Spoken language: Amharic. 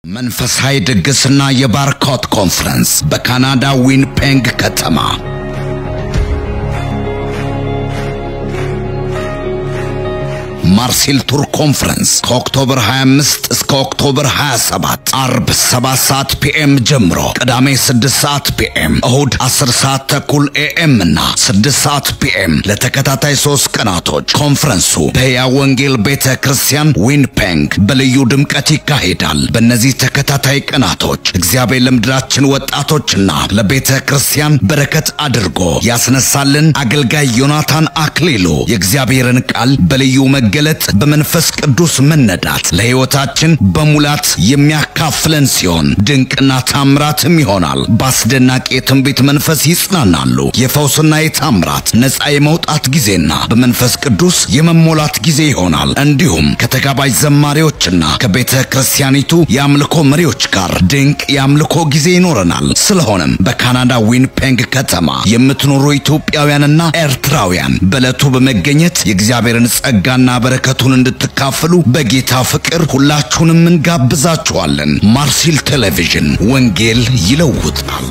መንፈሳዊ ድግስና የባርኮት ኮንፈረንስ በካናዳ ዊንፔንግ ከተማ ማርሴል ቱር ኮንፈረንስ ከኦክቶበር 25 እስከ ኦክቶበር 27 አርብ 7 ሰዓት ፒኤም ጀምሮ ቅዳሜ 6 ሰዓት ፒኤም እሁድ 10 ሰዓት ተኩል ኤኤም እና 6 ሰዓት ፒኤም ለተከታታይ ሶስት ቀናቶች ኮንፈረንሱ በሕያው ወንጌል ቤተ ክርስቲያን ዊንፔንግ በልዩ ድምቀት ይካሄዳል። በእነዚህ ተከታታይ ቀናቶች እግዚአብሔር ለምድራችን ወጣቶችና ለቤተ ክርስቲያን በረከት አድርጎ ያስነሳልን አገልጋይ ዮናታን አክሊሉ የእግዚአብሔርን ቃል በልዩ መገለጥ በመንፈስ ቅዱስ መነዳት ለሕይወታችን በሙላት የሚያካፍለን ሲሆን ድንቅና ታምራትም ይሆናል። በአስደናቂ የትንቢት መንፈስ ይጽናናሉ። የፈውስና የታምራት ነፃ የመውጣት ጊዜና በመንፈስ ቅዱስ የመሞላት ጊዜ ይሆናል። እንዲሁም ከተጋባዥ ዘማሪዎችና ከቤተ ክርስቲያኒቱ የአምልኮ መሪዎች ጋር ድንቅ የአምልኮ ጊዜ ይኖረናል። ስለሆነም በካናዳ ዊንፔንግ ከተማ የምትኖሩ ኢትዮጵያውያንና ኤርትራውያን በዕለቱ በመገኘት የእግዚአብሔርን ጸጋና በረከቱን እንድትካፈሉ በጌታ ፍቅር ሁላችሁንም እንጋብዛችኋለን። ማርሲል ቴሌቪዥን ወንጌል ይለውጣል።